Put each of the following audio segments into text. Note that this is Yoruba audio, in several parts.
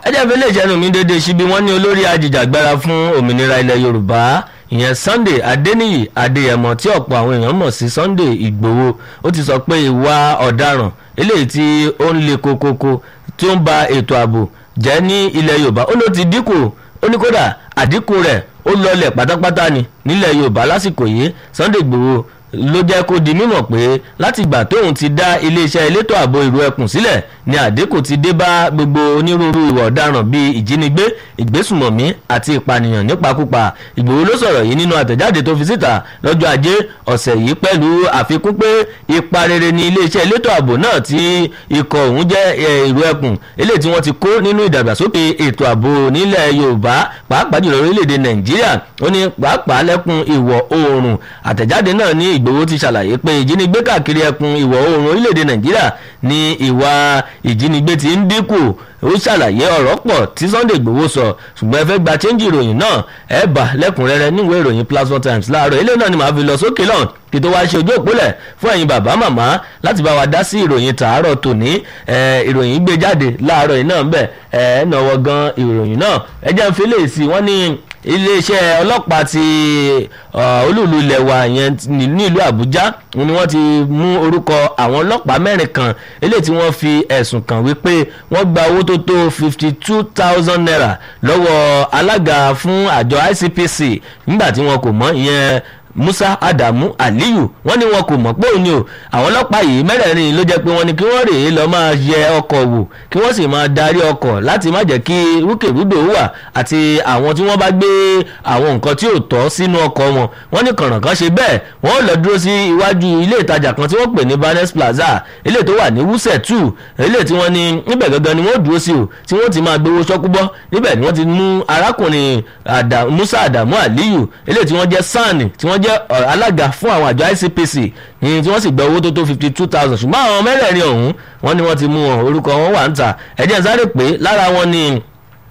ẹ jẹ́ fi lè jẹ́nu mi dédé síbi wọ́n ní olórí ajìjàgbara fún òmìnira ilẹ̀ yorùbá ìyẹn sunday adéníyì adéyẹmọ tí ọ̀pọ̀ àwọn èèyàn mọ̀ sí sunday ìgbòho ó ti sọ pé ìwà ọ̀daràn eléyìí tí ó ń le kokoko tí ó ń ba ètò ààbò jẹ́ ní ilẹ̀ yorùbá ó ló ti dínkù ó ní kódà àdínkù rẹ̀ ó lọlẹ̀ pátápátá ni nílẹ̀ yorùbá lásìkò yìí sunday ìgbòho ló jẹ́ kó di mímọ̀ pé láti ìgbà tóun ti dá iléeṣẹ́ elétò ààbò ìró ẹkùn sílẹ̀ ni àdínkù ti dé bá gbogbo onírúurú ìwà ọ̀daràn bíi ìjínigbé ìgbésùmọ̀mí àti ìpànìyàn nípakúpa ìgbòho ló sọ̀rọ̀ yìí nínú àtẹ̀jáde tó fi síta lọ́jọ́ ajé ọ̀sẹ̀ yìí pẹ̀lú àfikún pé ipa rere ni iléeṣẹ́ elétò ààbò náà tí ikọ̀ òun jẹ́ ìró ẹkùn eléyìí tí wọ́n ti kó nínú ìdàgbàsókè ètò ààbò nílẹ̀ yorùbá pàápàá jùlọ orílẹ̀-èdè nàìjíríà ó ní pàápàá lẹ́kùn ìwọ̀ oòrùn àtẹ̀jáde náà ní ìgbòho ti ṣàlàyé pé ìjínigbé káàkiri ẹkùn ìwọ̀ oòrùn orílẹ̀-èdè nàìjíríà ni ìwà ìjínigbé ti ń dínkù ó ṣàlàyé ọ̀rọ̀ pọ̀ tí sunday igbòho sọ ṣùgbọ́n ẹ fẹ́ gba chẹ́ńjì ìròyìn náà ẹ bà lẹ́kùnrẹ́rẹ́ níwèé ìròyìn platform times láàárọ̀ ilé náà ni màá fi lọ sókè lọ́n kí tó wáá ṣe ojú òpólẹ̀ fún ẹ̀yin bàbá màmá láti bá wa dá sí ìròyìn tàárọ̀ tòní ìròyìn gbé jáde láàárọ̀ yìí náà ń bẹ̀ ẹ̀ náwó gan ìròyìn náà ẹ jẹ́ ń fi lè sí wọ́n ní iléeṣẹ́ ọlọ́pàá ti olúùlú ilẹ̀ wa yẹn nílùú àbújá ni wọ́n ti mú orúkọ àwọn ọlọ́pàá mẹ́rin kan eléyìí tí wọ́n fi ẹ̀sùn kàn wípé wọ́n gba owó tó tó fifty two thousand naira lọ́wọ́ alága fún àjọ icpc nígbà tí wọn kò mọ̀ ìyẹn musa adamu aliyu wọ́n ní wọn kò mọ̀ pé òun ni o àwọn ọlọ́pàá yìí mẹ́rẹ̀ẹ̀rin ló jẹ́ pé wọ́n ní kí wọ́n rèé lọ máa yẹ ọkọ̀ wò kí wọ́n sì máa darí ọkọ̀ láti má jẹ́ kí rúkèrúdò wà àti àwọn tí wọ́n bá gbé àwọn nǹkan tí ò tọ́ sínú ọkọ̀ wọn wọ́n ní kànràn ṣe bẹ́ẹ̀ wọ́n lọ dúró sí iwájú ilé ìtajà kan tí wọ́n pè ní barnes plaza ilé tó wà ní wúsẹ̀ two ilé tí wọ́n ní níbẹ̀ gangan ni wọ́n dúró sí o tí wọ́n ti máa gbowó ṣọ́kúbọ́ níbẹ̀ ni wọ́n ti mú arákùnrin musa adamu aliyu ilé tí wọ́n jẹ́ sani tí wọ́n jẹ́ alága fún àwọn àjọ icpc ní tí wọ́n sì gba owó tó tó fifty two thousand ṣùgbọ́n àwọn mẹ́rẹ̀ẹ̀rin ọ̀hún wọ́n ní wọ́n ti mú wọn orúkọ wọn wà ń ta ẹ̀jẹ̀ sáré pé lára wọn ni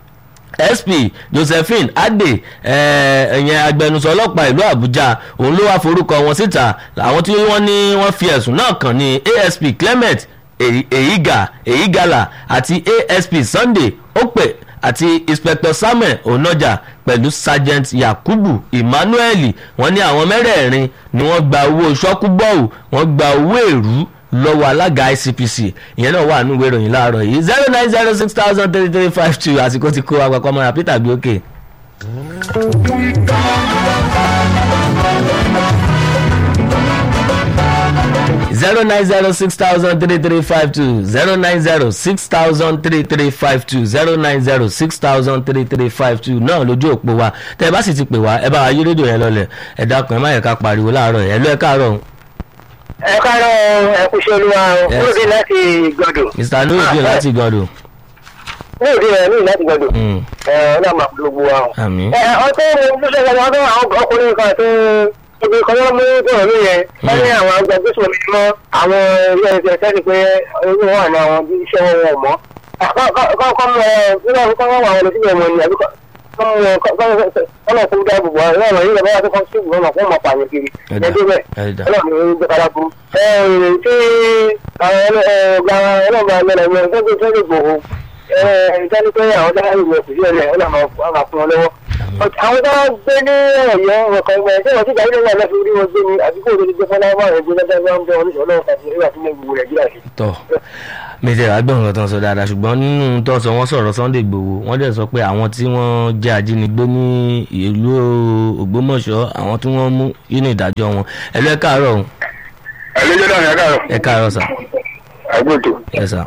sp josephine ade ẹ̀yẹn agbẹnusọ ọlọ́pàá ìlú àbújá òun ló wá forúkọ wọn síta àwọn tí wọ́n ní wọ́n fi ẹ̀sùn náà kàn ní asp clement èyígà èyígàlà àti asp sunday ope àti inspector samuel onoja pẹ̀lú sergeant yakubu emmanuel wọ́n ní àwọn mẹ́rẹ̀ẹ̀rin ni wọ́n gba owó ṣọ́kúbọ́ọ̀lù wọ́n gba owó èrú lọ́wọ́ alága icpc ìyẹn náà wà nínú ìwé ìròyìn láàárọ̀ yìí zero nine zero six thousand three three five two àsìkò ti kó àpapọ̀ mọ́ra peter gbé òkè. zero nine zero six thousand three three five two zero nine zero six thousand three three five two zero nine zero six thousand three three five two náà lójú òpó wa tẹ ẹ bá sì ti pè wá ẹ bá wa yí rédíò yẹn lọlẹ ẹ dákun ẹ má yẹ ká pariwo láàárọ̀ ẹ lọ ẹ káàárọ̀. ẹ káàárọ̀ ẹ kú ṣe olúwa o lóde láti gbọdọ̀. mr nuruddin láti gbọdọ̀. lóde ẹ ní láti gbọdọ̀. ẹ ọ náà máa polówó wa o. àmín. ẹ ọtí mo ṣe ṣe ọdún àwọn ọkùnrin kan tó ibi kan ló mú bọ̀rọ̀ ló yẹn wọ́n ní àwọn agbẹjọ́sọ mi mọ́ àwọn ilé ẹgbẹ́ sẹ́ni pé owó wà ní àwọn bí iṣẹ́ wọn wọ̀ mọ́. kọ́kọ́ mọ nígbà tó kọ́ wà wọn lọ síbẹ̀ wọn ni àbí kọ́nà kó dáàbò bò àwọn ọ̀rọ̀ yìí lọ́wọ́ tó kọ́ sí ìwọ̀n náà fún ọmọ pààyàn kiri ẹjọ́ bẹ́ẹ̀ ọlọ́run ní gbẹ́kara burú. tí ọ̀gá ọlọ́run àmẹ́rẹ̀ mi ọ̀gá tó tẹ́lẹ̀ gbòho ìdáni pé àwọn dáhà ìwé òkùnrin ọ̀rẹ́ ọlọ́run máa fún wọn lọ́wọ́ àwọn tó gbé ní ọ̀yọ́ ọkọ̀ ẹgbẹ́ tí wọ́n ti gbà nílẹ̀ náà fi rí wọn gbé ní àdúgbò tó ti gbé fọlá wà rẹ̀ gbé lọ́dọ̀ bá ń bẹ oníṣẹ́ ọlọ́run kan nígbà tí mo wù rẹ̀ jíra sí. tọ mẹsẹ àgbẹ̀wọ̀n kan tó ń sọ dáadáa ṣùgbọ́n nínú tó ń sọ wọ́n sọ̀rọ̀ sunday igbòho wọ́n dẹ̀ sọ pé àwọn tí wọ́n jẹ́ ajínigbé ní ìlú ògbómọ̀ṣọ́ àwọn tí wọ́n mú nínú ìdájọ́ wọn ẹ lọ ẹ káàárọ̀ o. ẹ lójó náà ẹ káàárọ̀. ẹ káàárọ̀ sà. àgbètò. ẹ sà.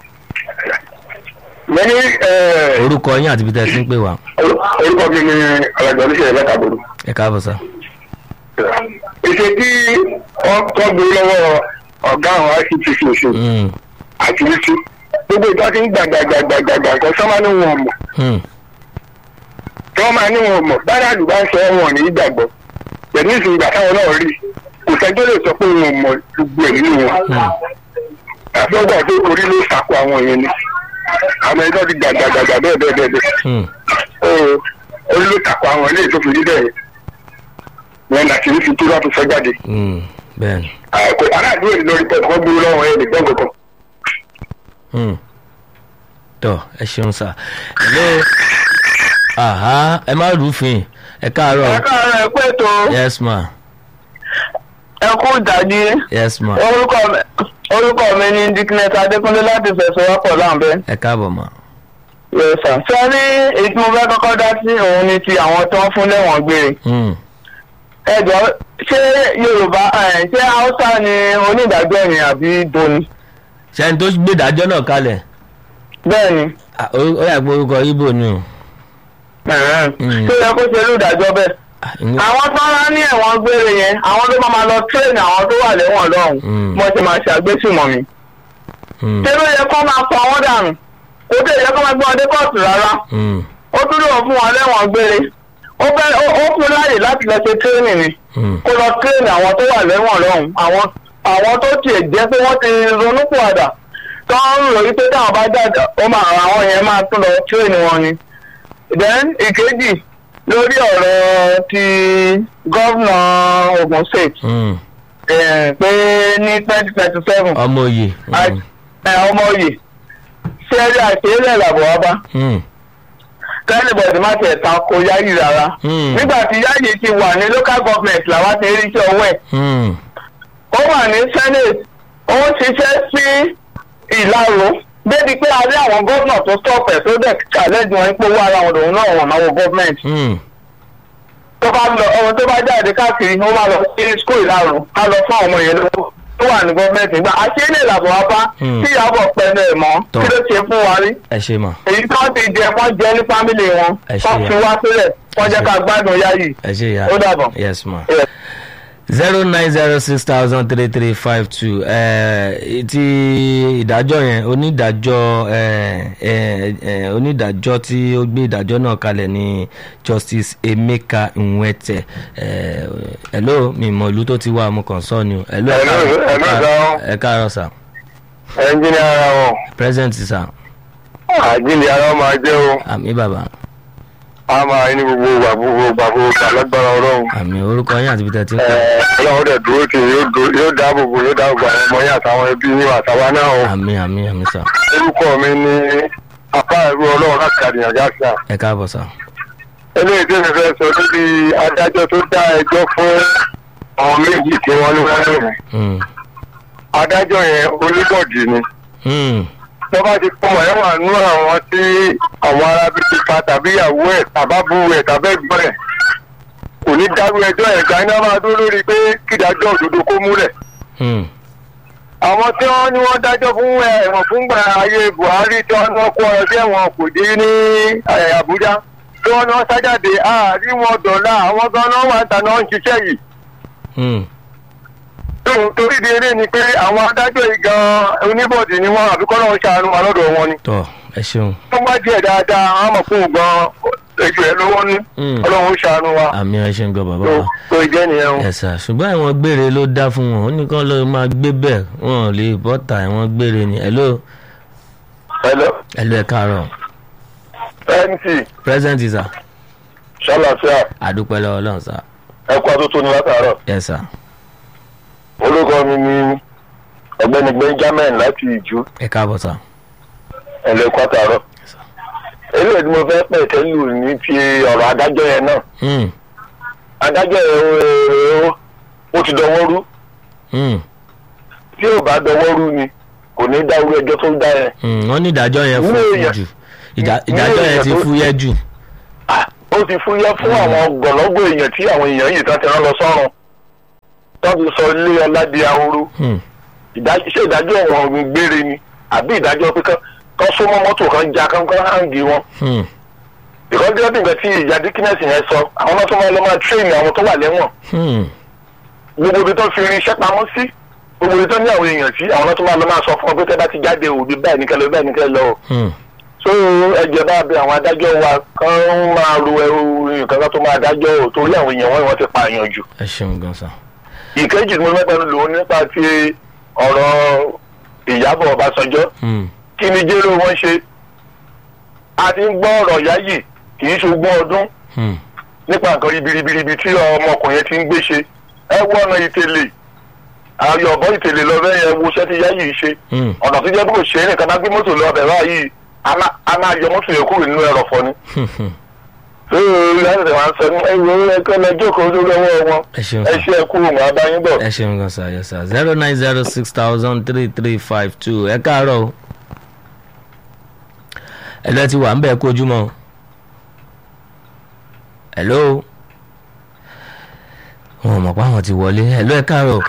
mo ní orúkọ yín àti ibi tẹ́ ẹ ti ń pè wá. orúkọ mi ni alàgbà oníṣẹ́ ìlẹ́kàbọ̀dù. ẹ káàbọ̀ sà. ìṣe tí wọ́n tọ́gbé lọ́wọ́ ọ̀gá àwọn ictc oṣù Mm, àti wíṣí gbogbo ìjọ ti ń gbàgbàgbàgbàgbà nǹkan sọ́mà ní wọn mọ̀ mm, tí wọ́n máa ní wọn mọ̀ bára àdúgbò ń sọ wọn ní ìgbàgbọ́ pẹ̀lú ìsìn ìgbà táwọn náà rí kò sẹ́jọ́ lè sọ pé wọn mọ̀ gbogbo ẹ̀ nínú wọn mm. àfẹ́gbà tó orí ló sàkó àwọn yẹn ni àwọn ẹjọ́ ti gbàgbàgbàgbà bẹ́ẹ̀ bẹ́ẹ̀ bẹ́ẹ̀ bẹ́ẹ̀ mm. ó orí ló sàkó àwọn ilé tó fi rí bẹ́ẹ̀ wọn láti rí fi tó láti fẹ́ jáde Mm, bẹ́ẹ̀ni. aláàdúró ìlọrin pẹ̀lú wọn gbúrú lọ́wọ́ ẹ̀ nìgbọ́n kankan Mm. tọ ẹ ṣeun sà hello aha ẹ má rúfin ẹ káàárọ̀ káàárọ̀ ẹ pé tó yes ma ẹ kú ìdájí yes ma orúkọ mi orúkọ mi ní dickness adékúnlé láti fẹsọwọ́pọ̀ láǹbẹ́. ẹ káàbọ̀ ma yẹsà sẹ́rí èyí tí mo fẹ́ kọ́kọ́ dá sí òun ni ti àwọn tó ń fún lẹ́wọ̀n gbére. Hmm. ẹ jọ ṣé yorùbá ẹ, ṣé haúsá ni onídàájọ́ ni àbí doni. ṣẹ́ni tó gbé ìdájọ́ náà kalẹ̀ bẹ́ẹ̀ ni Ah, ó ó yà pé orúkọ ibo ni o ẹ̀hẹ́n. Mm. ṣé ó yẹ kó ṣe olùdájọ́ bẹ́ẹ̀. Ah, ìyẹn- àwọn tó ń rán ní ẹ̀wọ̀n gbére yẹn àwọn tó máa ma lọ tírèènì àwọn tó wà lẹ́wọ̀n lọ́hùn Mm. mo ti máa ṣàgbésùmọ̀ mi. Hmm. ṣé ló yẹ kó máa pa wọ́n dànù kó tó yẹ kó máa gbé wọn dé kóòtù rárá. Hmm. ó tún lò fún wọn lẹ́wọ̀n gbére ó fẹ́ ó ó fún láàyè láti lọ ṣe tírénì ni Hmm. kó lọ tírénì àwọn tó wà lẹ́wọ̀n lọ́hùn àwọn àwọn tó tiẹ̀ jẹ́ pé wọ́n ti ronúpìwàdà tó ń rò wípé táwọn bá jáde ó máa àwọn yẹn máa tún lọ tírénì wọn ni. then ìkejì lórí ọ̀rọ̀ ti gọ́vnà Ogun State Hmm. eh, pé ní twenty twenty seven ọmọ òye Hmm. ọmọ oyè ṣẹ́rí àṣeyẹlẹ̀ làbọ̀ wá bá Hmm. kẹ́nìbọ̀dì má tiẹ̀ ta ko yáyì rárá. Hmm. nígbà tí yáyì ti wà ní local government làwa ti rí iṣẹ́ ọwọ́ ẹ̀. Hmm. ó wà ní senate ó ń ṣiṣẹ́ sí ìlàró débi pé a rí àwọn gómìnà tó stop ẹ̀ tó dẹ̀ challenge wọn pé owó ara wọn lòun náà wọ̀n náwó government. Hmm. tó bá lọ ọmọ tó bá jáde káàkiri ó máa lọ sí school ìlàró á lọ fún àwọn ọmọ yẹn lọ́wọ́ tó wà ní government nígbà àṣeyẹlẹ̀ làbọ̀ wá bá Hmm. tí ìyàbọ̀ pẹ̀lú ẹ̀ mọ́ Tọ́. kí ló ṣe fún wa rí ẹ ṣe mà èyí tó ti jẹ wọ́n jẹ ní fámìlì wọn Ẹ ṣé wọ́n ya. fi wá sílẹ̀ wọ́n jẹ́ ká gbádùn yáyì. ẹ ṣe ya Ó dàbọ̀. yes ma Yeah. zero nine zero six thousand three three five two ti ìdájọ́ yẹn onídàájọ́ eh, eh, eh, onídàájọ́ tí ó gbé ìdájọ́ náà kalẹ̀ ní justice emeka nwete eh, hello mi mọ ìlú tó ti wá mo kàn sọ ni o hello ẹ Hello, káàárọ̀- hello, sir. ẹ káàárọ̀ sà ẹnjìnì ara wọn present sà àjíǹde ara wọn máa jẹ́ o àmì bàbá a máa ní gbogbo ìgbà gbogbo ìgbà gbogbo ìgbà lágbára ọlọ́run àmì orúkọ yín àti bìtẹ́ tí ń Ẹ, pè ọlọ́run dẹ̀ dúró tì yín, yóò dúró- yóò dáàbò bò yóò dáàbò bò àwọn ọmọ yín àtàwọn ẹbí yín àtàwa náà o àmì àmì àmì sà orúkọ mi ní apá ìlú ọlọ́run láti àdìyàn gáàsà ẹ káàbọ̀ sà eléyìí tí mi fẹ́ sọ níbi adájọ́ tó dá ẹjọ́ fún àwọn méjì tí wọ́n ní wọ́n lòun Hmm. adájọ́ yẹn oníbọ̀dì ni Hmm. tó bá ti pọ̀ ẹ̀ wà nú àwọn tí àwọn arábí ti pa tàbí ìyàwó ẹ̀ tàbábù ẹ̀ tàbẹ́gbọ́n ẹ̀ kò ní dárú ẹjọ́ ẹ̀ gba iná máa dúró lórí pé kídájọ́ òdodo kó múlẹ̀. Hmm. àwọn tí wọ́n ní wọ́n dájọ́ fún ẹ̀wọ̀n fúngbà ayé buhari tí wọ́n ní wọ́n kó ọ̀rọ̀ sí ẹ̀wọ̀n kò dé ní eh, àbújá tí wọ́n ní wọ́n sájáde àárí wọn dọ̀la àwọn gan-an wà ń tàná ń ṣiṣẹ́ yìí Hmm. tóun torí di eré ni pé àwọn adájọ́ yìí gan-an oníbọ̀dì ni wọ́n àbíkọ́ náà ń ṣàánú wa lọ́dọ̀ wọn ni. tọ ẹ ṣeun tó bá díẹ̀ dáadáa àwọn ọmọ fún un gan ètò ẹ̀ lọ́wọ́ ní Mm. ọlọ́run ó ṣàánú wa àmì ẹ ṣeun gan bàbá tó wa tó jẹ́ nìyẹn o. ẹ̀sà ṣùgbọ́n àwọn gbére ló dá fún wọn ó ní kán ló máa gbé bẹ́ẹ̀ wọn ò lè bọ́ta àwọn gbére ni hello hello hello ẹ káàárọ̀ mc present sir ṣàlàfíà àdúpẹ́ lọ́wọ́ ọlọ́run sir ẹ̀kọ́ àtúntò ní látàárọ̀ yes sir orúkọ mi ni ọ̀gbẹ́ni benjamin láti ìjú ẹ káàbọ̀ sir ẹ̀lẹ́kọ́ àtàárọ̀ eléyìí tí mo fẹ́ pẹ̀ tẹ́lù ní ti ọ̀rọ̀ adájọ́ yẹn náà Hmm. adájọ́ yẹn ó- ó ti dọwọ́ rú Hmm. tí ò bá dọwọ́ rú ni kò ní dá irú ẹjọ́ tó dá yẹn Hmm. wọ́n ní ìdájọ́ yẹn Ní fún èèyàn- jù Ìdá- ní ìdájọ́ yẹn èèyàn ti tó- fúyẹ́ jù Ah, ó ti fúyẹ́ fún àwọn gbọ̀lọ́gbọ̀ èèyàn tí àwọn èèyàn yìí tán ti rán lọ sọ́run tó ti sọ ilé ọlá di ahoro Hmm. ìdájọ́ ṣé ìdájọ́ ọ̀wọ̀n gbére ni àbí ìdájọ́ pé kán kán só mọ́ mọ́tò kan já kán kán hàǹgì wọn Hmm. ìkọ́jú ọdún nǹkan tí ìyá dikínẹ́sì yẹn sọ àwọn náà tó máa lọ máa tírèèni àwọn tó wà lẹ́wọ̀n Hmm. gbogbo ibi tó fi irin iṣẹ́ pamọ́ sí gbogbo ibi tó ní àwọn èèyàn sí àwọn náà tó máa lọ máa sọ fún ọ pé tẹ́ bá ti jáde òbí báyìí nìkẹ́ lọ báyìí nìkẹ́ lọ o Hmm. so ẹjẹ bá bẹ àwọn adájọ́ wa kán máa ro ẹrù nǹkan kan tó máa dájọ́ ò torí àwọn èèyàn wọn ni wọ́n ti pààyàn jù ẹ ṣeun gan sir ìkejì tí mo fẹ́ pẹ̀lú lòun nípa ti ọ̀rọ̀ ìyábọ̀ ọbásanjọ́ Hmm. kí ni jẹ́rọ wọn ṣe a ti ń gbọ́ ọ̀rọ̀ yáyì kì í ṣogún ọdún Hmm. nípa nǹkan ribiribiribi tí ọmọkùnrin ti ń gbé ṣe ẹ wọ ọ̀nà ìtẹ̀lẹ̀ ayọ̀bọ ìtẹ̀lẹ̀ lọ bẹ́ẹ̀ yẹn wo iṣẹ́ tí yáyì ń ṣe Hmm. ọ̀nà tó jẹ́ bí kò ṣe é nìkan bá gbé mọ́tò lọ bẹ̀ báyìí a máa- a máa yọ mọ́tò yẹn kúrò nínú ẹrọ̀fọ̀ ni. ṣé ìyáàdì wa ń sọ ní ẹ̀yìn ẹ̀kọ́ lẹ́jọ́ kan lórí ọwọ́ wọn ẹ ṣeun ẹ sà ṣe ẹ̀kú wọn abáyín bọ̀. ẹ ṣeun gan sà yes sà zero nine zero six thousand three three five two ẹ káàárọ̀ o ẹ̀lọ́ ti wà ń bẹ̀ kó ojúmọ́ o hello wọn ò mọ̀ pé àwọn ti wọlé ẹ̀lọ́ ẹ káàárọ̀ o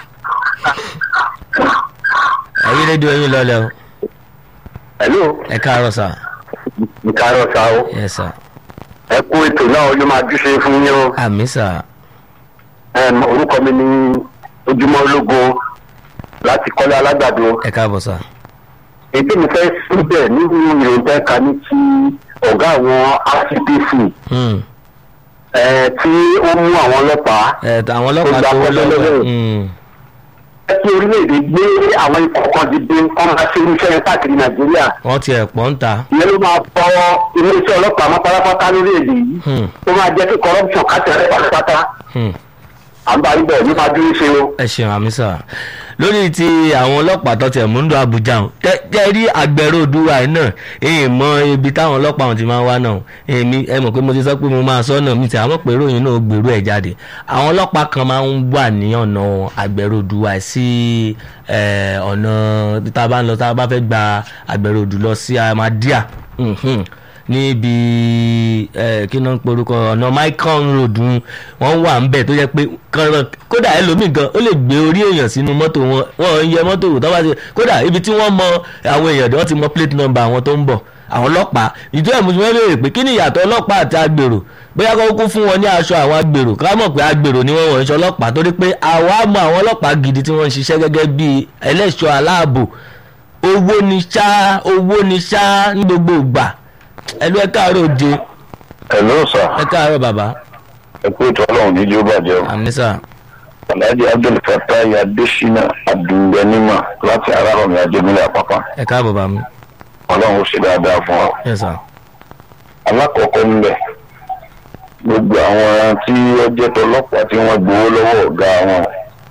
ẹ̀yí rédíò yín lọ́lẹ̀ o hello ẹ káàárọ̀ sà ìkárọ̀ sá o yes sà ẹ kú ètò náà yóò máa júṣe fún yín o àmì sà Em, orúkọ mi ní ojúmọ́ ológun láti kọ́lé alágbàdo ẹ káàbọ̀ sà èdè mi fẹ́ síbẹ̀ nínú ìròyìn tẹ́ ka ní ti ọ̀gá àwọn rcpc Hmm. ẹ̀, tí ó mú àwọn ọlọ́pàá ẹ àwọn ọlọ́pàá Ó gba tó wọ́n lọ́wọ́ pẹ́lẹ́lẹ́. Hmm. ẹ kí orílẹ̀-èdè gbé àwọn ikọ̀ kan dìde kọ́ máa ṣe iṣẹ́ yẹn káàkiri nàìjíríà wọ́n ti ẹ̀ pọ̀ ń ta ìyẹn ló máa fọ iléeṣẹ́ ọlọ́pàá mọ́ pátápátá lórílẹ̀-èdè yìí Hmm. ó máa jẹ́ kí corruption kásẹ̀ pátápátá Hmm. à ń bá yín bọ̀ ní máa dúró ṣe o. ẹ ṣeun àmì sà lórí ti àwọn ọlọ́pàá tó tiẹ̀ mú ń lọ Àbújá o tẹ́ rí agbẹ̀rẹ̀ òdúwà yìí náà èyí mọ ibi táwọn ọlọ́pàá wọn ti máa ń wá náà èmi ẹ mọ̀ pé mo ti sọ pé mo máa sọ náà mi ti àwọn pé ìròyìn náà gbèrú ẹ̀ jáde àwọn ọlọ́pàá kan máa ń wà ní ọ̀nà agbẹ̀rẹ̀ òdúwà sí ẹ̀, ọ̀nà tá a bá ń lọ tá a bá fẹ́ gba agbẹ̀rẹ̀ òdù lọ sí Ahmadiyya Mhm níbi ẹ kí ló ń porúkọ ọ̀nà Micron road ń wọ́n wà ń bẹ̀ tó yẹ pé kọ́ńtà kódà ẹlòmíì gan ó lè gbé orí èèyàn sínú mọ́tò wọn wọ́n ń yẹ mọ́tò wò tó bá ti kódà ibi tí wọ́n mọ àwọn èèyàn wọ́n ti mọ plate number àwọn tó ń bọ̀ àwọn ọlọ́pàá ìjọ ẹ̀ mùsùlùmí béèrè pé kí ni ìyàtọ̀ ọlọ́pàá àti agbèrò bóyá kó kún fún wọn ní aṣọ àwọn agbèrò ká mọ̀ pé agbèrò ni wọ́n wọ̀ ń ṣe ọlọ́pàá torí pé àwa mọ àwọn ọlọ́pàá gidi tí wọ́n ń ṣiṣẹ́ gẹ́gẹ́ bíi ẹlẹ́ṣọ́ aláàbò owó ni ṣá owó ni ṣá ní gbogbo ìgbà ẹlú ẹ káàárọ̀ òde ẹ̀ló sà ẹ káàárọ̀ bàbá ẹ kú ètò ọlọ́run ní jó bàjẹ́ o. ànísà alhaji abdulfatai adesina abdulganima láti arárọ̀mí ajẹmílẹ̀ àpapà ẹ káàbọ̀ bá mi ọlọ́run ó ṣe dáadáa fún wa. ẹ sà alákọ̀ọ́kọ́ ńbẹ̀ gbogbo àwọn tí ó jẹ́ tọlọ́pàá tí wọ́n gbowó lọ́wọ́ ọ̀gá wọn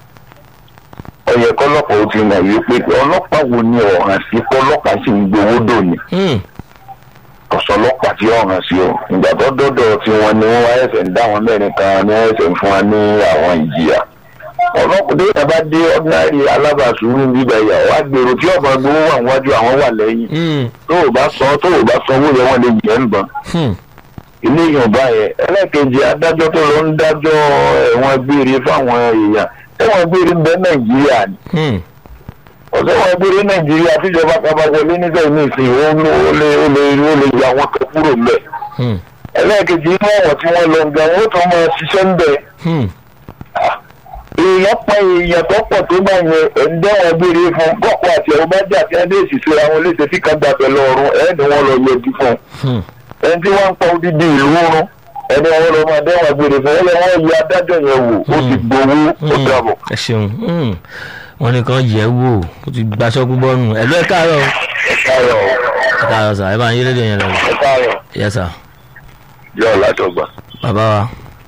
ó yẹ kọ́lọ́pàá ó ti mọ̀ wípé ọlọ́pàá wo ni ọ̀hàn sí kọ́lọ́pàá sì ń gbowó dòní Hmm, ọ̀sọ́lọ́pàá tí ọ̀hàn sí o ìgbà tó dọ́dọ̀ tí wọ́n ní wọ́n wá ẹ̀sẹ̀ ń dá àwọn mẹ́rin kan ní wọ́n ẹ̀sẹ̀ ń fún wa ní àwọn ìjìyà ọlọ́pàá tó yẹ bá dé ordinary alábàásùúrù bíbá ìyà wá gbèrò tí ọ̀bọ̀n gbowó wà níwájú àwọn wà lẹ́yìn hmm, tó o bá sọ tó o bá sanwó yẹn wọ́n lè yẹ̀ ń bọ̀n hmm, ilé yorùbá yẹn ẹlẹ́kejì adájọ́ tó lọ ń dájọ́ ẹ̀wọ̀n gbére fáwọn èèyàn ẹ̀wọ̀n gbére ń bẹ nàìjíríà ni hmm. ọ̀sẹ̀ wọn gbére nàìjíríà tíjọba kaba wọlé nígbà yìí nìsín ó lé ó lé ó lé ó lè yọ àwọn kan kúrò ńbẹ̀ Hmm, ẹlẹ́kejì inú ọ̀wọ̀ tí wọ́n lọ gan wọ́n tún máa ṣiṣẹ́ ń bẹ̀ hmm. èèyàn pa èèyàn tó pọ̀ tó bá yẹn ẹ̀ńdẹ́wọ̀n gbére fún bọ́ọ̀kọ́ àti ẹ̀rọ bá jà tí adé ìṣiṣẹ́ àwọn léṣe tí kan gbàgbẹ́ lọ́rùn ẹ̀ẹ́dì wọn lọ yẹjú fún un Hmm. ẹni tí wọ́n ń pa odidi ìlú rún ẹni àwọn ọlọmọ adéwọ̀n gbére fún ẹlẹ́ wọ́n yẹ adájọ́ yẹn wò ó ti gbowó ó dàbọ̀. ẹ ṣeun Hmm. wọn nìkan yẹ wò ó ti gbaṣọ gbúgbọ́ nù ẹlú ẹ káàárọ̀ ẹ káyọ̀ ẹ káàárọ̀ sà ẹ bá ń yé lédè yẹn lọ ẹ káyọ̀ yẹ sà yọ látọgbà. bàbá wa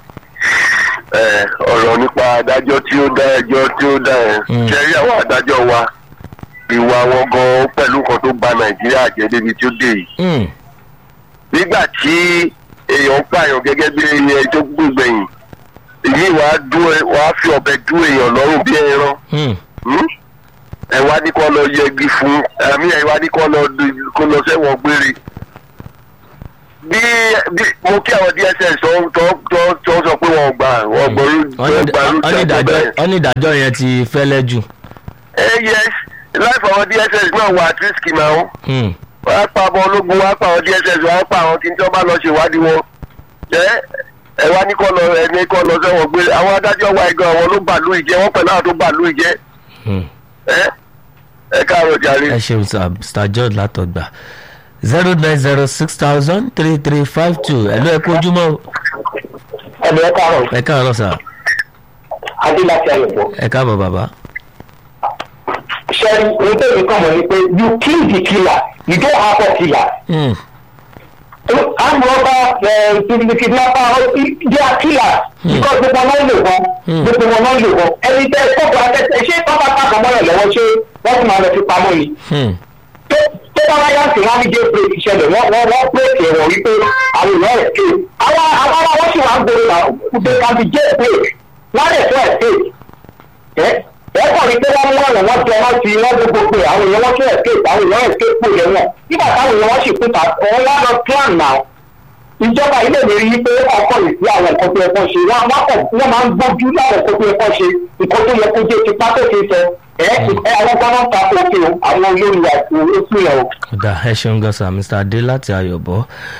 ẹ ọ̀rọ̀ nípa adájọ́ tí ó dá ẹjọ́ tí ó dá ẹ Mm. ṣẹ́rí àwọn adájọ́ wa ìwà wọn gan pẹ̀lú nǹkan tó bà nàìjíríà jẹ́ débi tí ó dé yìí. Hmm, nígbà tí èèyàn ń pààyàn gẹ́gẹ́ bí ẹni tó gbùgbẹ̀yìn èyí wàá dún ẹ wàá fi ọ̀bẹ dún èèyàn lọ́rùn bí ẹran hmm, Hmm? ẹ wá ní kó lọ yẹgi fún àmì ẹ wá ní kó lọ du- kó lọ sẹ́wọ̀n gbére bí bí mo kí àwọn dss tó tó tó tó sọ pé wọn gbà wọn gbọrú wọ́n ní- gbà wọ́n ní ìdájọ́- wọ́n ní ìdájọ́ yẹn ti fẹ́lẹ́ jù ẹ yes láìpẹ́ àwọn dss náà wà at risk náà Hmm, wọ́n á pa ọmọ ológun wọ́n á pa àwọn dss wọ́n á pa àwọn tí wọ́n bá lọ ṣèwádìí wọn ẹ ẹ wá ní kó lọ ẹni kó lọ sẹ́wọ̀n gbére àwọn adájọ́ wa ẹ̀gán àwọn ló bàlú ìjẹ́ wọ́n pẹ̀lú àwọn tó bàlú ìjẹ́ hmm. ẹ ẹ káàárọ̀ jàre. ẹ ṣeun sà Mr. George látọgbà zero nine zero six thousand three three five two ẹlú ẹ kú ojúmọ́ o. ẹ̀mí ẹ̀ káàárọ̀ ẹ káàárọ̀ sà adé láti ayọ̀bọ̀. ẹ káàbọ̀ bàbá. ṣẹ́ni ohun tó mi kàn mọ́ ni pé you kill the killer you don't have a killer. Hmm, armed robber the kidnapper they are killers because gbogbo wọn lò wọn Hmm. gbogbo wọn náà lò wọn ẹni tẹ kókò akẹsẹ ṣé pápá pàkó mọ́yàn lọ́wọ́ ṣé wọ́n ti máa lọ fi pamọ́ ni hmm, tó tó bá wáyà sí wọn ní jẹ́ pé ìṣẹ̀lẹ̀ wọ́n wọ́n wọ́n pé ẹ̀wọ̀n wípé àwọn èèyàn ẹ̀ ké àwọn àwọn ará wọn sì wá ń gbòòrò náà pé kábi jẹ́ pé wọ́n lè fẹ́ ẹ̀ ké ẹ ẹ kàn ní pé wọ́n mú ọ̀nà wọn jẹ wọ́n ti wọ́n gbogbo pé àwọn èèyàn wọn tún ẹ̀ ké àwọn èèyàn ẹ̀ ké pò lẹ́wọ̀n nígbà táwọn èèyàn wọn sì kú ta òun wá lọ plan now ìjọba ilé mi rí i pé ọkọ yìí sí àwọn nǹkan tó yẹ kó ṣe wọn wọn kọ wọn máa ń gbójú láwọn nǹkan tó yẹ kó ṣe nǹkan tó yẹ kó jẹ tipa tó ṣe sọ ẹ ẹ àwọn kan náà ta kókè o àwọn olórí àti oṣù yẹn o. kódà ẹ ṣeun gan sa mr adé láti ayọ̀bọ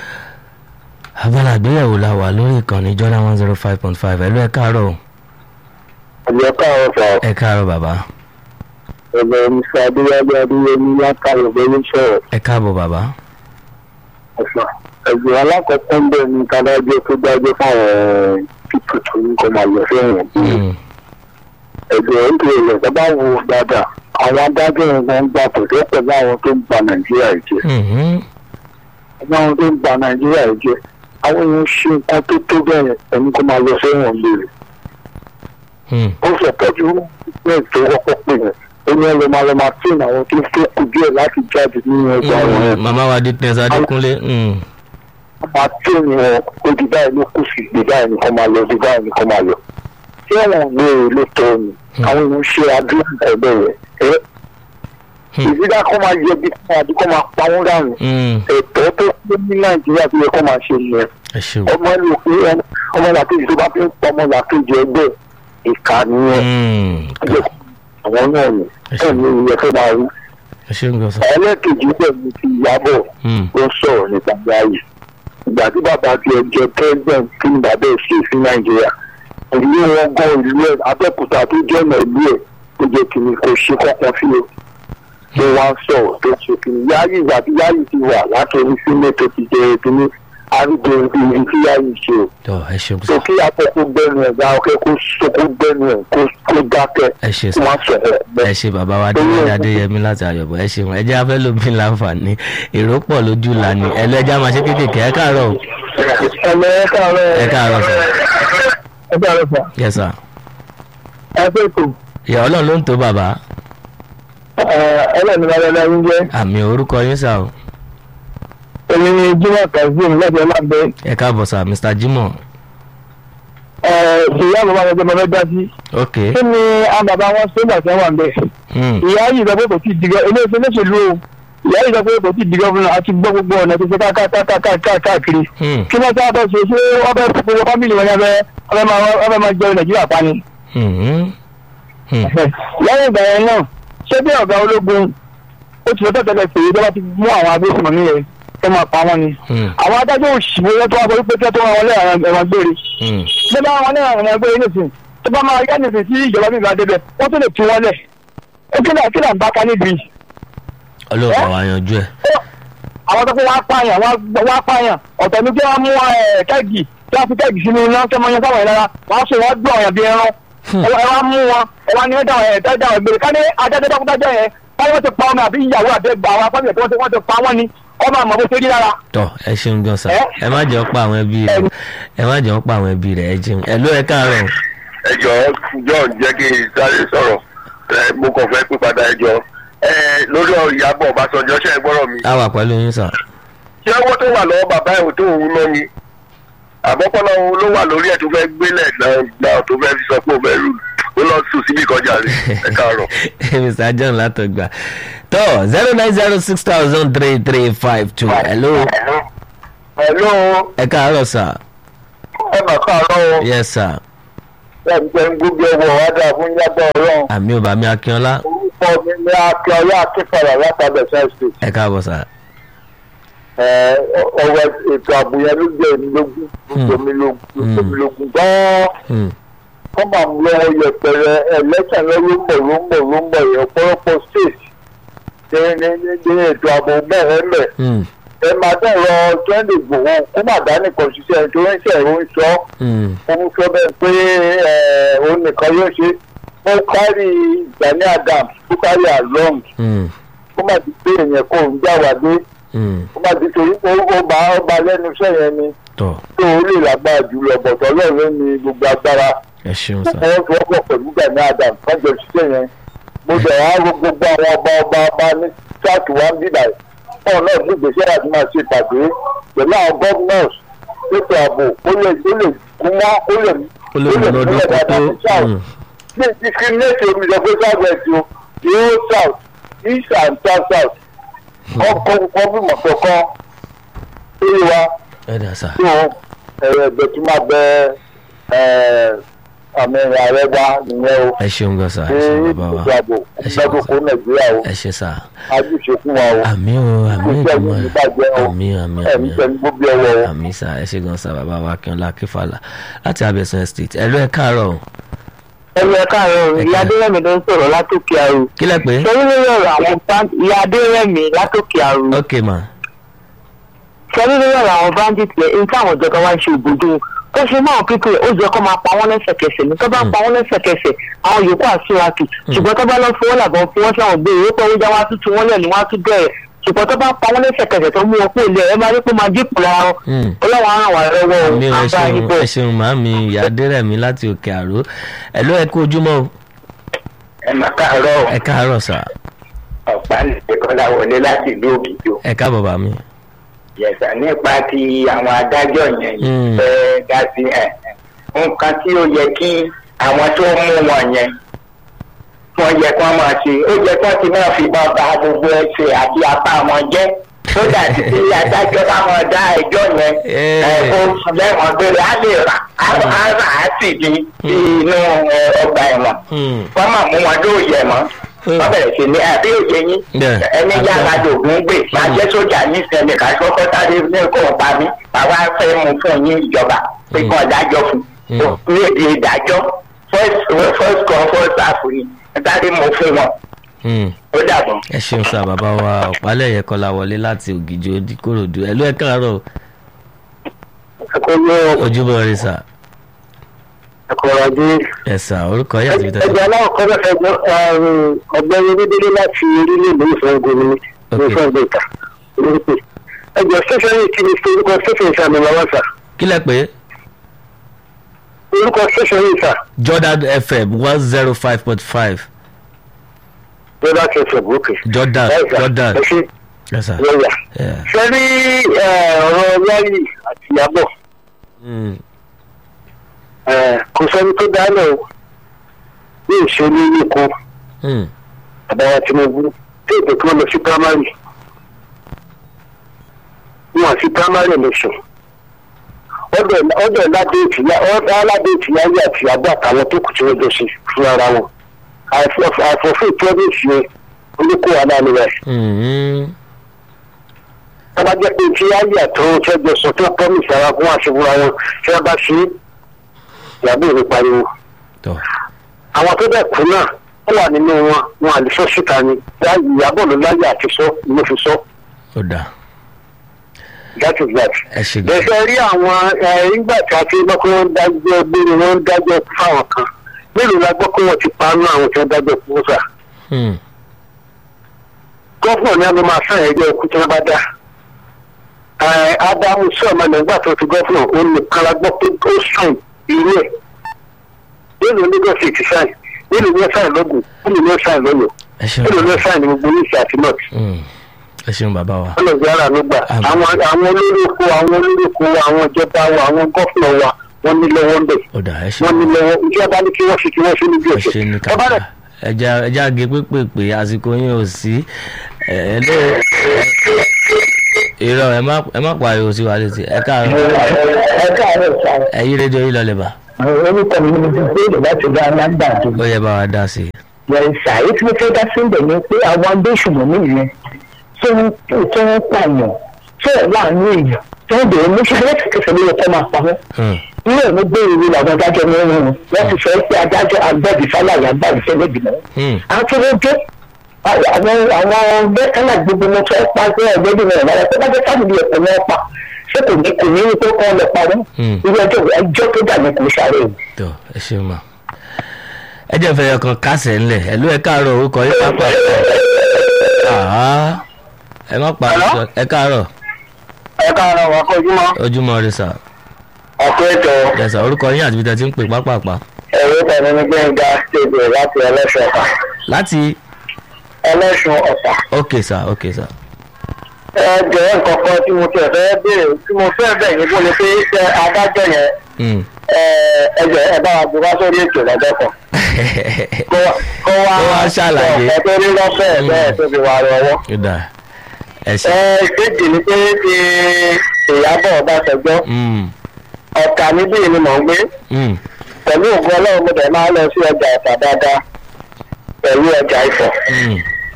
abala àgbéyẹ̀wò la wà lórí ìkànnì jordan one zero five point five ẹ̀lú ẹ̀ káàárọ̀ o. ọ̀jọ̀ káàárọ̀ sọ ẹ̀ káàárọ̀ bàbá ẹ̀bẹ̀ mr adéyàbí adéyẹmí látàrí ọ̀gbẹ́ni sọ̀rọ̀ ẹ̀ káàbọ̀ bàbá. ọ̀sán ẹ̀gbọ́n alákọ̀ọ́kọ́ ń bẹ̀ ní kádájọ́ tó dájọ́ fáwọn pípù tó ń kọ́ máa lọ fẹ́ràn Mm, ẹ̀gbọ́n ń pè é lọ́dọ̀ bá wo dáadáa àwọn adájọ́ yẹn gan gbà kò tó pẹ̀lú àwọn tó ń ba nàìjíríà yìí jẹ́ mhm, ẹ̀gbọ́n àwọn tó ń ba nàìjíríà yìí jẹ́ àwọn èèyàn ṣe nǹkan tó tó bẹ́ẹ̀ ẹni kó máa lọ fẹ́ràn léèrè mm, ó sọ pẹ́jù bẹ́ẹ̀ tó wọ́pọ̀ pè yẹn ó ní ẹlòmọ alọ́mọ tí àwọn tó tó kù díẹ̀ láti jáde nínú ẹgbẹ́ àwọn mm, yẹn màmá wa di tẹ̀sán adékúnlé mm, máa tí wọn ó di báyìí ló kù sí di báyìí nìkan máa lọ di báyìí nìkan máa lọ tí wọn gbé e ló tọ́ ni àwọn èèyàn ṣe àdúrà ẹgbẹ́ rẹ̀ ẹ ìdílé kọ́ máa yẹ bí kọ́ máa bí kọ́ máa pa wọ́n dànù mm, ẹ̀tọ́ tó kú ní nàìjíríà tó yẹ kọ́ máa ṣe nìyẹn ẹ ṣeun. ọmọ ẹni òkú ọmọ làkejì tó bá fi ń pa ọmọ làkejì ẹgbẹ́ ìkà nìyẹn Mm, àwọn náà ni ẹ̀ ní ìyẹn tó máa rí ẹ ṣeun gan sa. ẹlẹ́kejì pẹ̀lú ti ìyábọ̀ Mm, ó sọ̀rọ̀ nípa báyìí ìgbà tí bàbá ti ẹjọ́ president kí ni bàbá ẹ̀ ṣe sí nàìjíríà ìlú wọn gan ìlú ẹ̀ abẹ́òkúta tó jẹ́ ọ̀nà ìlú ẹ̀ tó jẹ́ kìnnì kò ṣe kọ́kọ́ sí o tó wá ń sọ̀rọ̀ tó ṣe kìnnì yáyì ìgbà tí yáyì ti wà látòrí sílé tó ti jẹ kìnnì arúgbó ibi tí yáyì ṣe o tọ ẹ ṣeun tó sa. kí akẹ́kọ̀ọ́ gbẹ́nu ẹ̀ dáa kó kó gbẹ́nu ẹ̀ kó dákẹ́ ẹ ṣe kó sa. má sọ̀rọ̀ ẹ ṣe bàbá wa adéwálé adéyẹmí láti ayọ̀bọ̀ ẹ ṣeun ẹ jẹ́ afẹ́ lómi láǹfààní èrò pọ̀ lójú lànà ẹlẹ́jà máa ṣe kéékèèké ẹ káàárọ̀ o. ẹ̀mẹ́ ẹ̀ káàárọ̀ ẹ káàárọ̀ sà. ẹ̀ káàárọ̀ sà yes sir. ẹ̀ fẹ́ kò. ìyá ọlọ́run ló ń tó bàbá ẹlẹ́ni lálẹ́ ń jẹ́ àmì orúkọ yín sà o. èmi ni jimoh kazeem láti ọlábẹ́ ẹ káàbọ̀ sà mr jimoh. ìyá bàbá wọn gbẹmọ fẹ́ dá sí. ok. kí ni àwọn bàbá wọn ṣe gbà tí wọ́n wà ń bẹ̀. Mm, ìyá yìí sọ pé kò tí ì dìgọ́ ilé iṣẹ́ lóṣèlú o ìyá yìí sọ pé kò tí ì dìgọ́ fún un àti gbọ́ gbogbo ọ̀nà tó ṣe káàkiri. mm, kí wọ́n sábà ṣe ṣé wọ́n fẹ́ fún gbogbo fámìlì wọn yẹn fẹ́ fẹ́ máa jẹun nàìjíríà pa ni. mm, mm, lẹ́yìn ìgbà yẹn náà ṣé bí ọ̀gá ológun ó ti lọ́tọ̀ tẹ́lẹ̀ pé ìjọba ti mú àwọn agbésùnmọ̀mí yẹn kẹ́ máa pa wọ́n ni. mm, àwọn adájọ́ òṣìwò yẹn tó wá sọ pé kí wọ́n tó wọn wọlé ẹ̀wọ̀n gbére. mm. bí bá wọn ní ẹ̀wọ̀n gbére nísìn tó bá máa yá nísìn tí ìjọba mi bá débẹ̀ wọ́n tún lè tú wọn lẹ̀. ó kí náà kí náà ń bá ká níbi. ọlọ́ọ̀bà wa yanjú ẹ̀. àwọn tó kó wá pààyàn wá pààyàn ọ̀tọ̀ ní kí wọ́n mú ẹ̀, kẹ́gì kí wọ́n fi kẹ́gì sínú iná kí wọ́n yan sáwọn ìlara wọ́n sọ wọ́n gbọ́ ọ̀yàn bí ẹran ẹ wá mú wọn ẹ wá ní ẹ̀dá ẹ̀ dájà ẹ̀ gbére ká ní adájọ́ dọ́kúdájọ́ yẹn báyọ̀ wọ́n ti pa ọmọ àbí ìyàwó àbí ẹgbà àwọn afọ́nìyàn tí wọ́n ti wọ́n ti pa wọ́n ni ọmọ àmọ́ bó ṣe rí lára. tọ ẹ ṣeun gan sa Ẹ? ẹ má jẹ́ ọ́ pa àwọn ẹbí rẹ̀ ẹ má jẹ́ ọ́ pa àwọn ẹbí rẹ̀ ẹ jẹun ẹ ló ẹ káàárọ̀ ẹ jọ john jẹ́ kí n sáré sọ̀rọ̀ ẹ mo kàn fẹ́ pín padà ẹ jọ ẹ lórí ọ̀rọ̀ ìyàbọ̀ ọ̀básánjọ́ ṣe é gbọ́rọ̀ mi. a wà pẹ̀lú yín sà. ṣé owó tó wà lọ́wọ́ bàbá ẹ̀ tó òun ná ni àbọ̀pọ̀lọ́ ló wà lórí ẹ̀ tó fẹ́ gbélẹ̀ náà tó fẹ́ fi sọ pé òun fẹ́ rù ó lọ sùn síbi kọjá rẹ̀ ẹ káàárọ̀. mr john látọgbà tọ zero nine zero six thousand three three five two hello ẹ̀lú ẹ káàárọ̀ sà ẹ mà káàárọ̀ o yes sir ẹ̀ ń jẹ́ ń gbógbé ọwọ́ wádà fún yàtọ̀ ọlọ́run àmì ò bá mi akínọlá orúkọ mi ní akíọlá akínfàlà látàbẹ̀ sẹ́ẹ̀sì ẹ káàbọ̀ sà ọwọ́ ètò ààbò yẹn ló jẹ́ èmi lógún lómi lógún lómi lógún gan-an Hmm, kọ́ máa ń lọ yẹpẹrẹ ẹlẹ́sẹ̀ lọ ló ń bọ̀ ló ń bọ̀ ló ń bọ̀ yẹn ọ̀pọ̀lọpọ̀ state ní ní ní ní ètò ààbò mẹ́rẹ̀ẹ́mẹ̀ hmm, ẹ máa dẹ̀ lọ twenty gbòho kó má dání kan ṣiṣẹ́ tó ń ṣe ìró ń sọ hmm, ó ń sọ bẹ́ẹ̀ pé ẹ̀ òun nìkan yóò ṣe ó kárí Gani Adams ó kárí along hmm, kó má ti pé èèyàn kó ń jáwàdé hmm. kó má ti torí pé ó bá ó bá lẹ́nu iṣẹ́ yẹn ni tọ tó o lè lágbára jùlọ bọ̀tọ̀ lọ́run ní gbogbo agbára ẹ ṣeun sà wọ́n fi ọkọ̀ pẹ̀lú Gani Adams kájọ ṣiṣẹ́ yẹn mo bẹ̀ wá ro gbogbo àwọn ọba ọba ọba ní south one bíbà fún náà ní ìgbésẹ̀ àti máa ṣe ìpàdé pẹ̀lú àwọn governors ètò ààbò ó lè ó lè kún mọ́ ó lè ó lè mú lọ́dún kó tó mm, ní discriminate omi lọ pé south west o yóò south east and south south ọkọ gọbìmọ̀ kọ̀ọ̀kan lórí wa ẹ dà sà tó ẹ̀rọ ẹ̀gbẹ́ tí máa bẹ àmì ààrẹ wa nìyẹn o ẹ ṣeun gan sà ẹ ní ṣeun bàbá wa ètò ààbò ẹ ṣeun lọ́dún sà kó nàìjíríà o ẹ ṣe sà ajúṣe fún wa o àmì o àmì Ìgbésẹ̀ ìgbìmọ̀ yìí ní bàjẹ́ o. àmì àmì ẹ̀mí àmì pẹ̀lú gbogbo ọwọ́ o. àmì sà ẹ ṣe gan sà bàbá wa akínọlá akínfàlà láti abẹ́sán estate ẹ ló ẹ káàárọ̀ o. ẹ̀rọ ẹ̀ka àárọ̀ ìyá adéyẹ̀mí ló ń sọ̀rọ̀ látòkè àrò kí lẹ pé sẹ́yìn lórí ọ̀rọ̀ àwọn band- ìyá adéyẹ̀mí látòkè àrò ok ma sẹ́yìn lórí ọ̀rọ̀ àwọn bandit yẹn ní táwọn ìjọba wá ń ṣe òbòdó ó ṣe máa pípé ó jẹ́ kó máa pa wọ́n lẹ́sẹ̀kẹsẹ̀ ní tó bá Mm. pa wọ́n lẹ́sẹ̀kẹsẹ̀ àwọn yòókù àṣíràtù ṣùgbọ́n tó bá lọ fún wọn làbọ̀ fún wọn sáwọn gbé ìwé pẹ̀lú jáwá tuntun wọn lẹ̀ ní wọ́n á tún bẹ̀rẹ̀ ṣùgbọ́n tó bá pa wọ́n lẹ́sẹ̀kẹsẹ̀ tó mú wọn kó ilé ẹ máa rí pé máa dínkù lára wọn Mm. ọlọ́wọ́n á ràn wá lọ́wọ́ àmì o ẹ àbá ṣeun ibò ẹ ṣeun màámi ìyá adérẹ̀mí láti òkè àró ẹ ló ẹ kú ojúmọ́ o ẹ máa káàárọ̀ ẹ káàárọ̀ sà ọ̀pá nìkọ́lá wọlé láti ìlú ògìjọ. ẹ káàbọ̀ bá mi. yẹ̀sà nípa ti àwọn adájọ́ yẹn Mm. fẹ́ dá sí ẹ̀ nǹkan tí ó yẹ kí àwọn tó mú wọn yẹn wọ́n yẹ kí wọ́n máa ṣe ó yẹ kí wọ́n ti máa fi bá ba gbogbo ẹsẹ̀ àti apá wọn jẹ́ tó dàbí tí adájọ́ bá wọn dá ẹjọ́ yẹn Eh. ẹ̀ kó lẹ́wọ̀n gbére á lè rà á á rà á sì di sí inú ẹ, ọgbà ẹ̀wọ̀n Mm. wọ́n máa mú wọn lóòyẹ̀ mọ́ wọ́n bẹ̀rẹ̀ sí ní àbí òye yín Bẹ́ẹ̀. ẹni yára dògún gbè máa jẹ́ sójà ní ìsẹ̀lẹ̀ ká kọ́kọ́ sáré ní kò pa mí àwa fẹ́ mú fún yín ìjọba pé kàn dájọ́ fún Mm. ní èdè ìdájọ́ first first come first serve ni sáré mú fún wọn Mm. ó dàbọ̀. ẹ ṣeun sà bàbá wa ọ̀pálẹ̀yẹ kọ́lá wọlé láti ògìjọ kòròdú ẹ ló ẹ káàárọ̀ o. ẹ̀kọ́ ní ojúmọ́ rẹ sà ẹ̀kọ́ ọ̀dí. ẹ sà orúkọ yà ti fi tẹ̀sán. ẹgbẹ́ aláwọ̀ kọ́ bẹ́ẹ̀ fẹ́ ọgbẹ́ni dídílé láti orílẹ̀ èdè ìfẹ́ gómìnà Ok. ìfẹ́ ìgbèkà olórúkọ ẹgbẹ́ station yìí kí ni orúkọ station ìsàmì lọ́wọ́ sà kí lẹ pé orúkọ station yìí sà jordan fm one zero five point five lọ́dà kẹsàn-án òkè. jordan Ẹ sà, jordan ẹ ṣe ẹ sà. lọ́yà. Yeah. ṣe rí ọ̀rọ̀ yáyì àti ìyàbọ̀ Mm. kò sẹ́ni tó dálẹ̀ o ní ìṣẹ́lẹ̀ ilé kan Mm. àbáwá tinubu tí èdè kan lọ sí primary wọn àti primary election ọdọ ọdọ ládéètì yá ọdọ aládéètì yáyé àti ìyàbọ̀ àtàwọn tó kù tí wọ́n jọ ṣe fún ara wọn àfọ̀fún ìtọ́jú yẹn olùkọ́ wa náà nìyẹn. Mm. tọ́ba jẹ́ pé tí ayé àtọ́wọ́ tí ẹgbẹ́ sọ tó promise ara fún àṣewúra wọn tí wọ́n bá ṣe é ìyàbọ̀ ìwé pariwo. tọ́ àwọn tó dẹ̀ kú náà wọ́n wà nínú wọn wọn àlè sọ síta ni Láyé ìyàbọ̀ ló láyé àti sọ ló fi sọ ó dà that is that. ẹ ṣe gan. bẹ́sẹ̀ rí àwọn ẹ̀ nígbà tí a ti gbọ́ pé wọ́n ń dájọ́ gbére wọ́n ń dájọ́ kú fáwọn kan mélòó la gbọ́ pé wọ́n ti panú àwọn tí wọ́n dájọ́ kú fún sà. Mm. gọ́fúnà ni a ló máa sàn ẹgbẹ́ ikú tí wọ́n bá dá. Ẹ, Ádámù sọ̀mọ́ nígbà tó ti gọ́fúnà ó nìkan la gbọ́ pé ó sàn irú ẹ̀. Nínú Lagos State sàn, nínú ní sàn lọ́gùn, nínú ní sàn lọ́yọ̀, ẹ ṣeun nínú ní sàn ní gbogbo oníṣẹ́ àti nọ́ọ̀tì. Mm. ẹ ṣeun bàbá wa. Ọlọ́ọ̀dì ara ló gbà. Àmín. Àwọn àwọn olórí oko, àwọn olórí oko, àwọn ìjọba wa, àwọn gọ́fúnà wa, wọ́n ní lọ́wọ́ ń bẹ̀. ó dà ẹ Wọ́n ní ṣeun lọ́wọ́, ìjọba ní kí wọ́n ṣe kí wọ́n ṣe níbi ẹ òṣèlú. ṣe ní Ẹ bá kápá rẹ̀ ẹja ẹja ge pépèpè àsìkò yín ò sí ẹ ẹ ló irọ́ ẹ má ẹ má pariwo sí wa létí ẹ káàárọ̀ ẹ káàárọ̀ sáà. ẹ yí rédíò yìí lọlẹ̀ bá orúkọ mi ni mo ti gbé ìlú láti dá alágbàdo. ó yẹ bá wa dá sí i. yẹ̀sà èyí tí mo fẹ́ dá sí ibẹ̀ ni pé àwọn agbésùnmọ̀ mi yẹn tó ń tó ń pààyàn tó ẹ̀ láàánú èèyàn tó ń bèrè mú ṣáà lẹ́sẹ̀kẹsẹ̀ ló yẹ kó máa pa wọ́n. Hmm. ilé ìwé gbé ìwé làwọn adájọ́ ní wọn wọ́n ti sọ pé adájọ́ agbẹ́bí fáláyà agbábí fẹ́ lẹ́gbìmọ̀. Hmm. akérèdé àwọn àwọn bẹ́ẹ̀kánná gbogbo wọn fẹ́ pa pé ọ̀gbẹ́bí wọn ìlànà tó bá jẹ́ fámìlì ẹ̀kọ́ wọn pa ṣé kò ní kò ní ní pé kọ́ lọ pa wọ́n. Hmm. ilé ẹjọ́ ẹjọ́ tó dà ní kò sáré o. tó ẹ ṣeun ma ẹ jẹ́ fẹ́ ọkàn kásẹ̀ ńlẹ̀ ẹ ló ẹ káàárọ̀ orúkọ yín pápá Àhá. ẹ má pa Hello? ẹ káàárọ̀ ẹ káàárọ̀ wá kọjúmọ́ ojúmọ́ rẹ sà ọ̀pọ̀ ètò ẹ sà orúkọ yín àti ibi tẹ́ ti ń pè pápápá ẹ̀rọ tẹ̀lé ní gbẹ̀ngà stéèjì láti ẹlẹ́sùn ọ̀tà láti ẹlẹ́sùn ọ̀tà ok sà ok sà ẹ jẹ́ nǹkan kan tí mo tẹ̀ fẹ́ béèrè tí mo fẹ́ bẹ̀ yín fún ni pé ṣe adájọ́ yẹn Mm. ẹ ẹ jẹ́ ẹ bá wa gbé wá sórí ètò lọ́jọ́ kan kó wá kó wá Kó wá ṣàlàyé. ọ̀pẹ tó rí lọ́fẹ̀ẹ́ bẹ́ẹ̀ tó fi wà lọ́wọ́. Ó dáa. ẹ ṣe. ẹ ìkejì ni pé ti ìyábọ̀ ọbásanjọ́ Mm. ọ̀tà níbí ni mò ń gbé Mm. pẹ̀lú ògùn ọlọ́run mo dẹ̀ máa lọ sí ọjà ọ̀tà dáadáa pẹ̀lú ọjà ìfọ̀. Mm.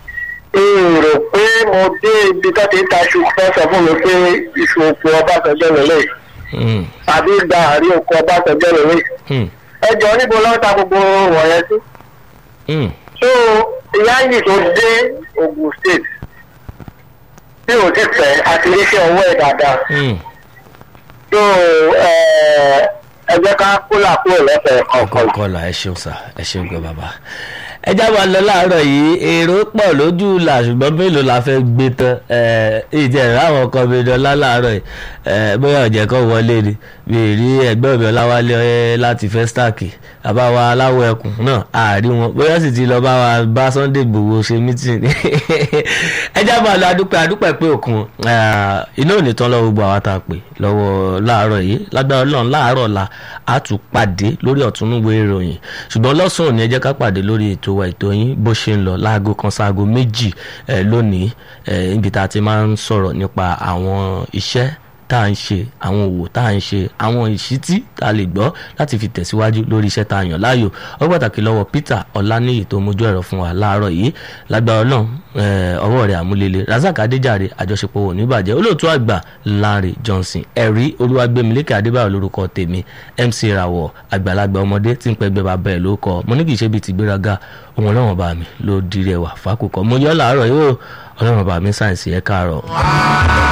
n rò pé mo dé ibi tó ti ń ta iṣu fẹ́ sọ fún mi pé iṣu oko ọbásanjọ́ lélẹ̀ Mm. àbí gba àrí oko ọbásanjọ́ lélẹ̀. Mm. ẹ jọ níbo lọ́wọ́ ta gbogbo wọ̀nyẹn sí. Mm. so ìyá yìí tó dé Ogun State tí ò ti fẹ́ àti iṣẹ́ ọwọ́ ẹ̀ dáadáa. Mm. so ẹ ẹ jẹ́ ká kólà kúrò lẹ́sẹ̀ kọ̀ọ̀kan. kọlà ẹ ṣeun sá ẹ ṣeun gan bàbá. ẹ já wa lọ láàárọ̀ yìí èrò pọ̀ lójú là ṣùgbọ́n mélòó la fẹ́ gbé tán ìdí ẹ̀rọ àwọn kan mi dọ́là láàárọ̀ yìí ẹ, bóyá ọ̀jẹ̀ kan wọlé ni mi ì rí ẹgbẹ́ mi ọláwálé ẹ, láti festac àbáwa aláwọ̀ ẹkùn náà àárí wọn bóyá sì ti lọ bá wa bá Sunday Igboho ṣe mítìn ẹ já wa lọ adúpẹ́ adúpẹ́ pé òkun iná ò ní tán lọ́wọ́ gbogbo àwa tá a pè lọ́wọ́ láàárọ̀ yìí lágbára Ọlọ́run láàárọ̀ la a tún pàdé lórí ọ̀túnúwé ìròyìn ṣùgbọ́n lọ́sàn-án òní ẹ jẹ́ ká pàdé lórí ètò wa ètò yín bó ṣe ń lọ láago kan sáago méjì ẹ, lónìí ẹ, níbi tá a ti máa ń sọ̀rọ̀ nípa àwọn iṣẹ́ tá à ń ṣe àwọn òwò tá à ń ṣe àwọn ìṣítí tá a lè gbọ́ láti fi tẹ̀síwájú lórí iṣẹ́ tá a yàn láàyò ó pàtàkì lọ́wọ́ Peter Ọláníyì tó mójú ẹ̀rọ fún wa láàárọ̀ yìí lágbára Ọlọ́run eh, ọwọ́ rẹ̀ àmúlélẹ̀ Razak Adéjàre àjọṣepọ̀ wò ní ìbàjẹ́ olóòtú àgbà Lanre Johnson ẹ̀rí Olúwàgbémilékè Adébáyọ̀ lórúkọ tèmi MC Rawọ àgbàlagbà ọmọdé tí ń pẹgbẹ́ bàbá ẹ̀ ló kọ mo ní kì í ṣe bíi ti gbéraga òun ọlọ́run bá mi ló di rẹwà fákòkò mo yọ láàárọ̀ yìí ó ọlọ́run bá mi sáyẹ̀nsì ẹ̀ káàárọ̀.